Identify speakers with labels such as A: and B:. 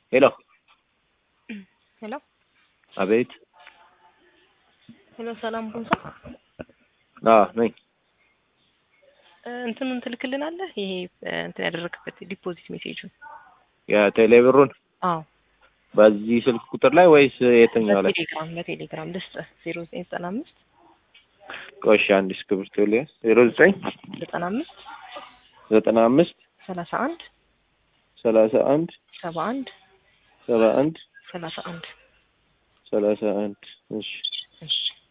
A: ሄሎ
B: ሄሎ
A: አቤት።
B: ሄሎ፣ ሰላም ቦንሳ
A: አዎ ነኝ።
B: እንትኑን ትልክልናለህ? ይሄ እንትን ያደረግበት ዲፖዚት ሜሴጁን።
A: የቴሌብሩን
B: አዎ
A: በዚህ ስልክ ቁጥር ላይ ወይስ የትኛው ላይ?
B: በቴሌግራም በቴሌግራም ልስጥህ። ዜሮ ዘጠኝ ዘጠና አምስት
A: ቆሽ አንድ እስክሪብቶ ልያዝ። ዜሮ ዘጠኝ
B: ዘጠና አምስት
A: ዘጠና አምስት
B: ሰላሳ አንድ
A: ሰላሳ አንድ
B: ሰባ አንድ
A: ሰባ አንድ
B: ሰላሳ አንድ
A: ሰላሳ አንድ እሺ
B: እሺ